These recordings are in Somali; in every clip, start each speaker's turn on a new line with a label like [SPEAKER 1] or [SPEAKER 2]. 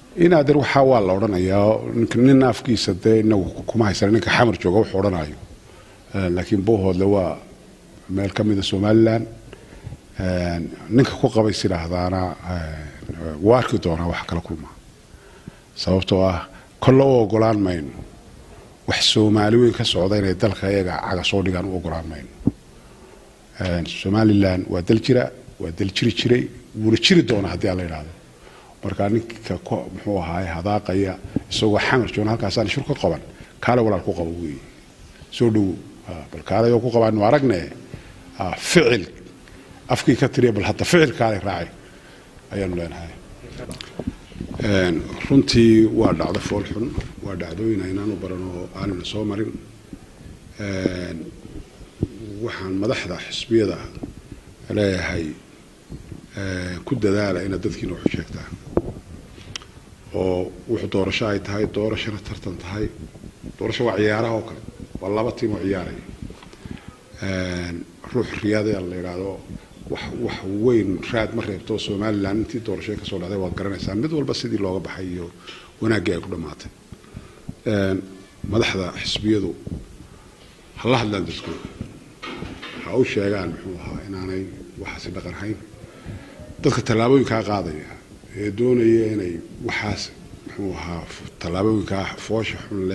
[SPEAKER 1] inaader waxaa waa la odhanayaa nin afkiisa dee inagu kuma haysan ninka xamar jooga wuxuu odhanayo laakiin boohoodle waa meel ka mida somalilan ninka ku qabays idhaahdaana waa arki doonaa wax kala kulmaa sababtoo ah kolle u ogolaan mayno wax soomaali weyn ka socda inay dalka iyaga caga soo dhigaan u ogolaan mayno somalilan waa dal jira waa dal jiri jiray wuuna jiri doonaa haddii aan la idhaahdo markaa ninka muxuu ahaay hadaaqaya isagoo xamar joona halkaasaan shir ka qaban kaale walaal ku qabo weeye soo dhowo bal kaale oo ku qabaanu aragne ficil afkii ka tiriya bal hadda ficil kaale raacay ayaanu leenahay runtii waa dhacdo foolxun waa dhacdooyin aynaan u baran oo aanana soo marin waxaan madaxda xisbiyada leeyahay ku dadaala inaad dadkiina waxu sheegtaan oo wuxuu doorasho ay tahay doorashona tartan tahay doorasho waa ciyaaraha oo kale waa laba tiim oo ciyaaraya ruux riyaada la yidhaahdo wax wax weyn raad ma reebto somalilan intii doorasho kasoo dhacday waad garanaysaa mid walba sidii looga baxay iyo wanaaggii ay ku dhammaatay madaxda xisbiyadu hala hadlaan dadkooda ha u sheegaan muxuu ahaa inaanay waxaasi dhaqan hayn dadka tallaabooyinkaa qaadaya ee doonaya inay waxaas muxuu ahaa tallaabooyinkaa foosha xunle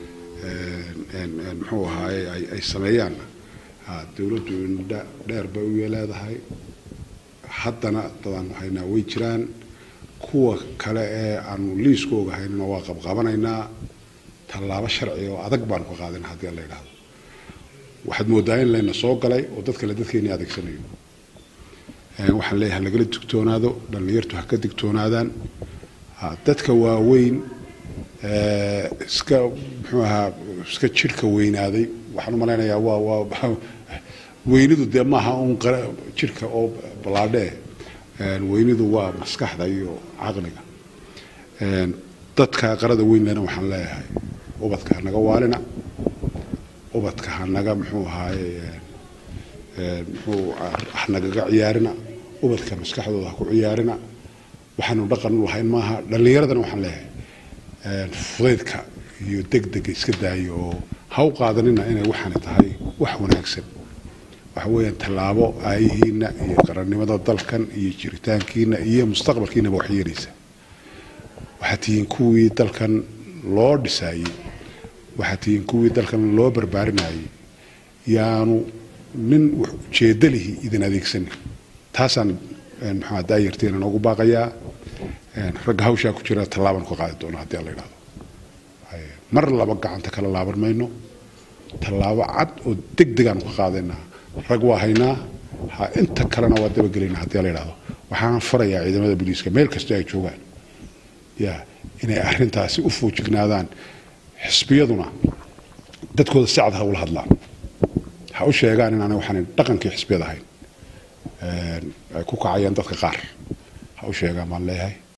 [SPEAKER 1] muxuu ahaaye ay sameeyaanna dowladdu indha dheer bay u leedahay haddana dadaanu haynaa way jiraan kuwa kale ee aanu liiska ogahaynna waa qabqabanaynaa tallaabo sharci oo adag baanu ka qaadana haddii la yidhaahdo waxaad moodaa in layna soo galay oo dad kale dadkeeni adeegsanayo waxaan leeyahay lagala digtoonaado dhallinyartu ha ka digtoonaadaan dadka waaweyn iska muxuu ahaa iska jirhka weynaaday waxaan u malaynayaa waa waa weynidu dee maaha un jirhka oo ballaadhee weynidu waa maskaxda iyo caqliga dadka qarada weynlena waxaan leeyahay ubadka hanaga waalina ubadka hanaga muxuu ahaaye muxuu hanagaga ciyaarina ubadka maskaxdooda ha ku ciyaarina waxaanu dhaqan u lahayn maaha dhallinyaradana waxaan leeyahay fudaydka iyo degdega iska daayo oo ha u qaadanina inay waxaani tahay wax wanaagsan waxa weeyaan tallaabo aayihiina iyo qarannimada dalkan iyo jiritaankiina iyo mustaqbalkiinaba wax yeelaysa waxaad tihiin kuwii dalkan loo dhisaayey waxaad tihiin kuwii dalkan loo barbaarinayay yaanu nin ujeedalihi idin adeegsanin taasaan maxaa daayarteena noogu baaqayaa ragga hawshaa ku jira tallaabaan ka qaadi doona haddii la yidhahdo mar laba gacanta kala laaban mayno tallaabo cad oo deg degaanu ka qaadaynaa rag waa haynaa ha inta kalena waa dabagelaynaa haddii la yidhahdo waxaan farayaa ciidamada booliiska meel kastoo ay joogaan ya inay arrintaasi u foojignaadaan xisbiyaduna dadkooda si cad ha ula hadlaan ha u sheegaan inaanay waxaan dhaqankii xisbiyad ahayn ay ku kacayaan dadka qaar ha u sheegaan baan leeyahay